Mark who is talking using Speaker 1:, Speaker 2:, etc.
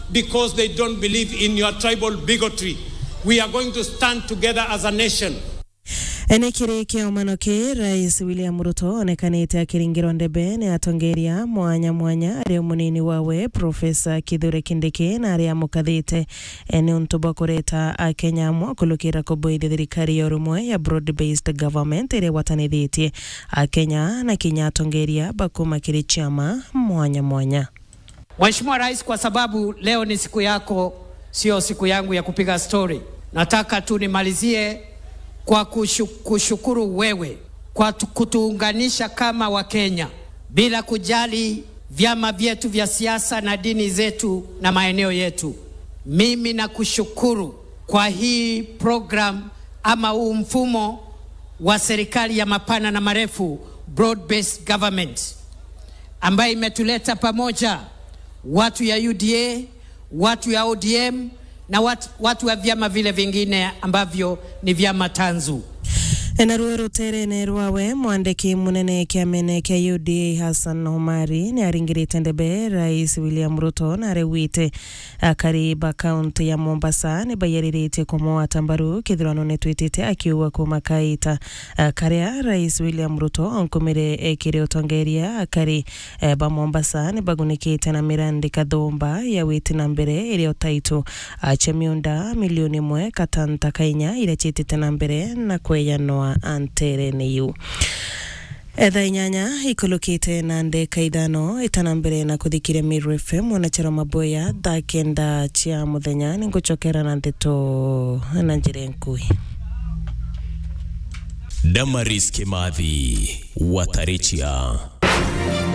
Speaker 1: because they don't believe in your tribal bigotry. We are going to stand together as a nation.
Speaker 2: ene kiri kiomano ki rais william ruto onekanite akiringirwo ndebe ni atongeria mwanya mwanya aria munini wawe profesa kithure kindiki na aria amukathite ni untu bwa kureta akenya amwe kulukira kubuithia thirikari ya urumwe ya broad based government iria watanithitie akenya na kinya atongeria bakuma kiri chama mwanya mwanya
Speaker 3: Mheshimiwa Rais, kwa sababu leo ni siku yako, sio siku yangu ya kupiga stori, nataka tu nimalizie kwa kushu, kushukuru wewe kwa tu- kutuunganisha kama Wakenya bila kujali vyama vyetu vya siasa na dini zetu na maeneo yetu. Mimi nakushukuru kwa hii program ama huu mfumo wa serikali ya mapana na marefu, broad based government ambayo imetuleta pamoja watu ya UDA, watu ya ODM na watu, watu wa vyama vile vingine ambavyo ni vyama tanzu.
Speaker 2: naruo ruterene rwawe mwandiki munene kiamene kia UDA Hassan Omari ni aringirite ndebe rais William Ruto na arewite akariba kaunti ya Mombasa ni bayariritie kumwata mbaru kithurano ni twitite akiuga kuma kaita uh, karia rais William Ruto onkumire ekire utongeria akari uh, ba Mombasa ni bagunikite na mirandi kathumba ya witi na mbere iria utaitu uh, chemiunda milioni imwe katanta kainya iria chitite na mbere na kweyanwa antere niyu etha inyanya ikulukite na ndeka ithano itana mbere na kuthikiria Miru FM onachero maboya thaa kenda cia muthenya ni ngucokera na ndeto na njira nkui
Speaker 4: Damaris Kimathi Watarichia